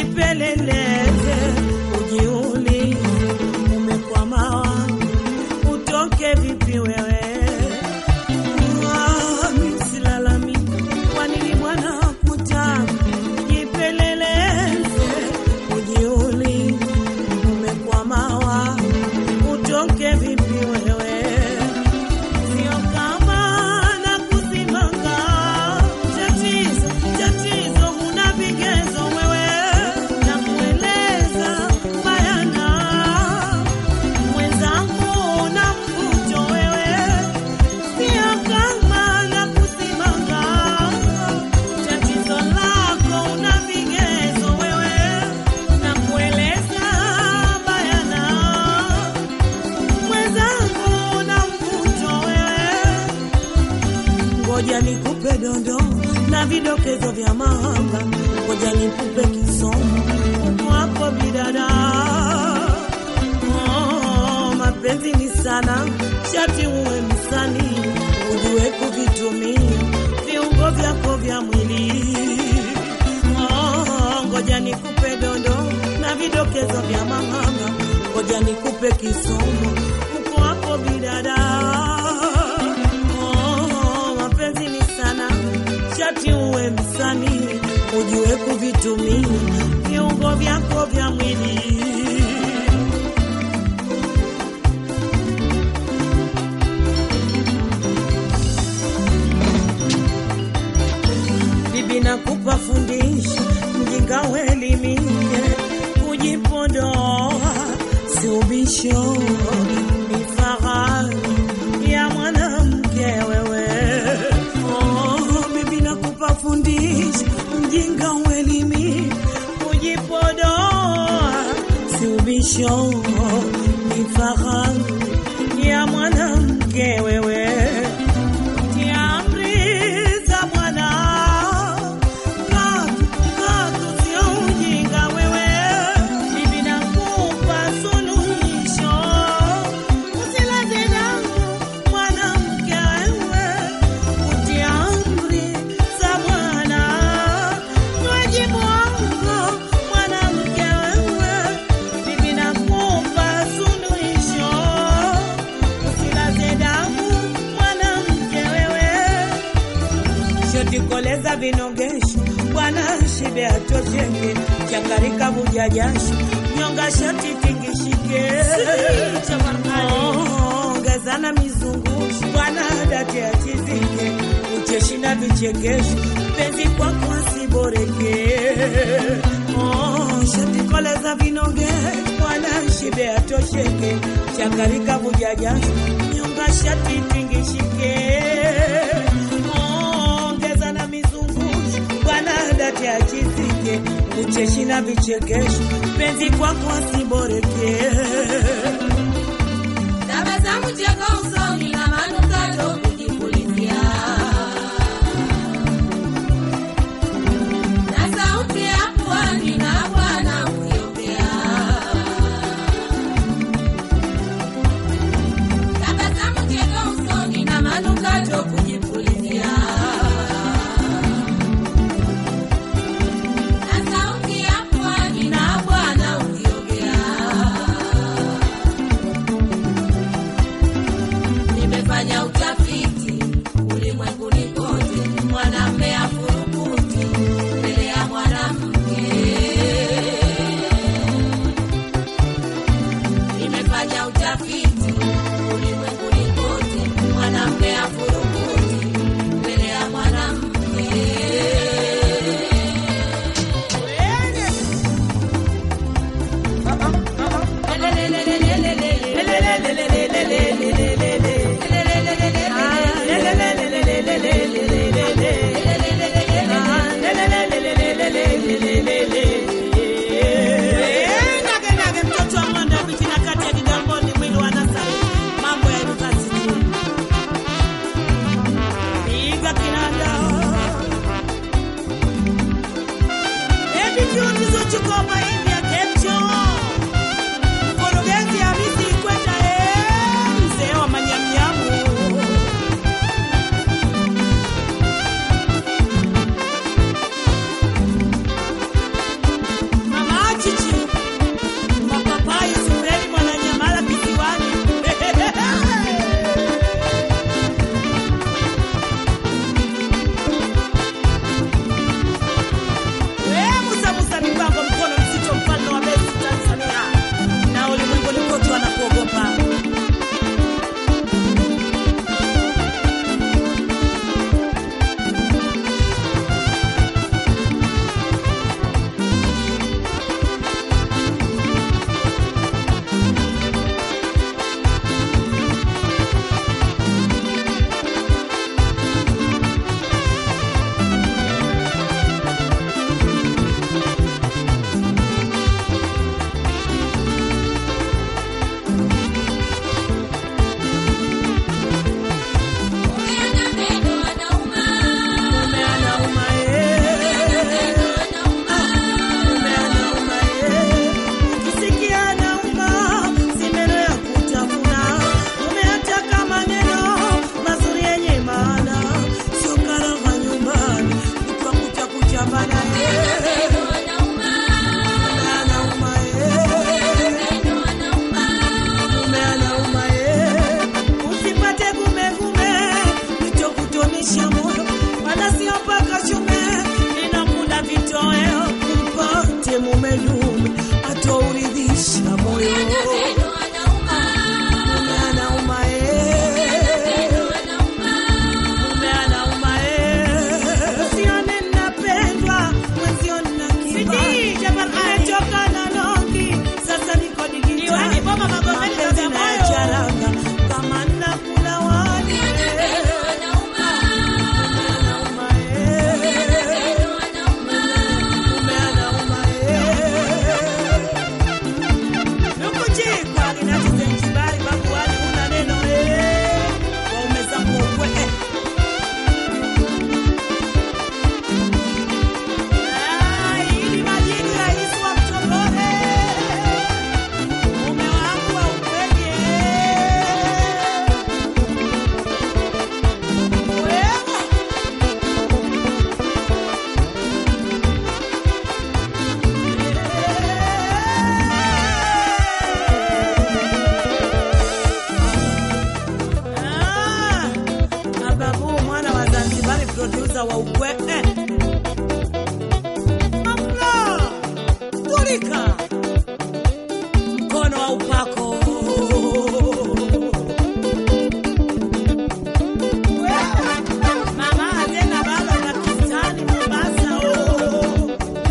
jipeleleze, ujiulize umekwama wapi, utoke vipi wewe? Ah, mimi silalamiki, kwa nini Bwana hakutaka? Jipeleleze, ujiulize umekwama wapi, utoke vipi wewe? Sio kama na kusimanga tatizo, tatizo huna vigezo wewe, na kueleza bayana mwenzangu na mvuto wewe, sio kama na kusimanga tatizo lako una vigezo wewe, na kueleza bayana mwenzangu na mvuto wewe, ngoja nikupe dondo na vidokezo vya mahanga, ngoja nikupe kisomo huku hapo bidada. Oh, mapenzi ni sana, shati uwe msanii, ujue kuvitumia viungo vyako vya mwili. Oh, ngoja nikupe dondo na vidokezo vya mahanga, ngoja nikupe kisomo huko hapo bidada. Oh, mapenzi ni sana, shati uwe msanii, ujue kuvitumia viungo vyako vya mwili. bibi nakupa fundisho, mjinga uelimike, kujipodoa si ubisho, ni fahari ya mwanamke wewe. Oh, bibi nakupa fundisho, mjinga uelimike, kujipodoa si ubisho, ni fahari ya mwanamke wewe. Tia amri za Bwana, katu katu sio ujinga wewe. Bibi nakupa suluhisho, usilaze damu mwanamke wewe. Utia amri za Bwana, wajibu wako mwanamke wewe. Bibi nakupa suluhisho, usilaze damu mwanamke wewe shoti koleza vinogesho bwana shibe atosheke changarika vuja jasho nyonga shoti tingishike Oh, ongezana mizungusho bwana date achizike ucheshi na vichekesho penzi kwako asiboreke Oh, shoti koleza vinogesho bwana shibe atosheke changarika vuja jasho nyonga shati tingishike ongeza na mizungusho bwana date achizike ucheshi na vichekesho penzi kwako asiboreke Tabasamu cheko usoni na manukato kujipulizia. Na sauti ya pwani na bwana ukiongea. Tabasamu cheko usoni na manukato kujipulizia. Na sauti ya pwani na bwana ukiongea. Nimefanya utafiti ulimwenguni kote, mwanamme afurukuti mbele ya mwanamke. Nimefanya utafiti ulimwenguni kote, mwanamme afurukuti mbele ya mwanamke. Nage nage mtoto wa mwanda miti na kati ya Kigamboni mwili wa Nasari mambo ya university piga kinanda Ebi kiuti zochukua mahindi ya kemcho Mkurugenzi Hamisi Ikweta eh, mzee wa manyamnyamu dume dume atouridhisha moyo Maneno anauma, mume anauma eh. Mume anauma eh. Usione napendwa, mwenzio nina kibali. Nimechoka na longi, sasa niko digitali. Mapenzi nayacharanga, kama nakula wali eh. anauma, Anauma eh. Mume anauma eh. Nukujikwa linatuzengibari babu wali una neno eh. Waume zangu ukwe eh. Ah, ili majini rais wa mtogore. Mume wangu wa ukwenye. Wewe. Ah, Ababu mwana wa Zanzibar producer wa ukwe eh. Mamla, Turika mkono wa upako Mama tena baba Pakistani Mombasa oh.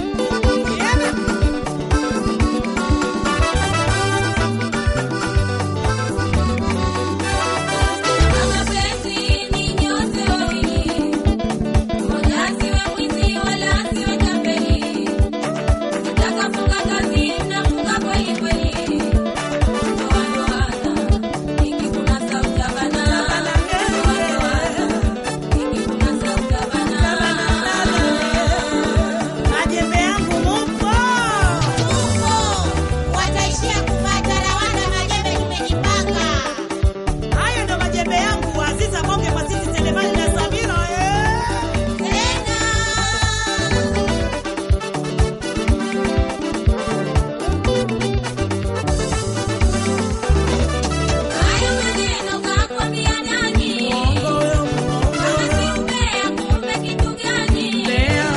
Yeah. mapenzi ni nyote wawili, mmoja asiwe mwizi wala asiwe tapeli. Mtakafunga kazi mnafunga kweli kweli, ndoanoana ikikunasa utabana, ndoanoana ikikunasa utabana. Majembe yangu mupo wataishia kupata lawana majembe tumejipanga hayo ndo majembe yangu Aziza Bonge kwa sisi Selemani na Samira eh. tena Hayo maneno kakwambia nani? Kama si umbea, kumbe kitu gani?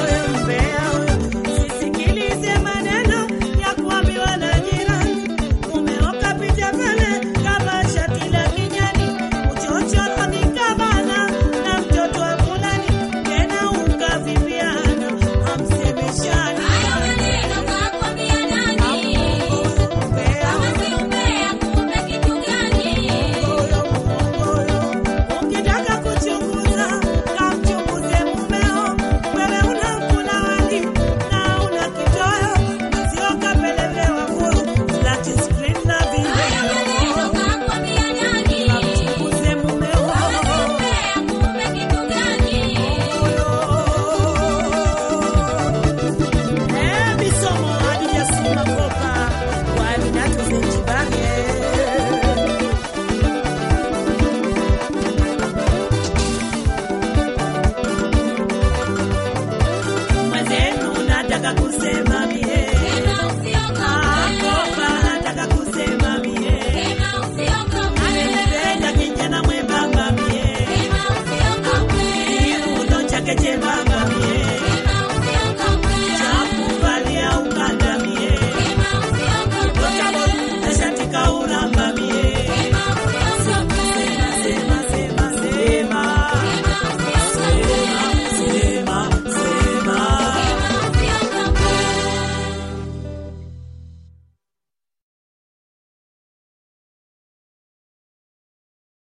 Sisikilize maneno ya kuambiwa na jirani. Mumeoka picha pale kama shati la kijani, uchochoro ni kabana na mtoto wa fulani, tena ukavipiana hamsemeshani. Hayo maneno kakwambia nani? Kama si umbea, kumbe kitu gani? Ukitaka kuchunguza kamchunguze mumeo, wewe unakula wali na una kitoweo, sio kapelelewa kuru flat screen na Hayo maneno video. kakwambia nani? Kamchunguze mumeo. Kama si umbea, kumbe kitu gani? Eh, bisomo Hadija Sima Kopa, wali na tuzenjibage. Mwenzenu nataka kusema mie Tena usiogope, Kopa nataka kusema mie tena usiogope, Ananipenda kijana mwembamba mie tena usiogope. Kiuno chake chembamba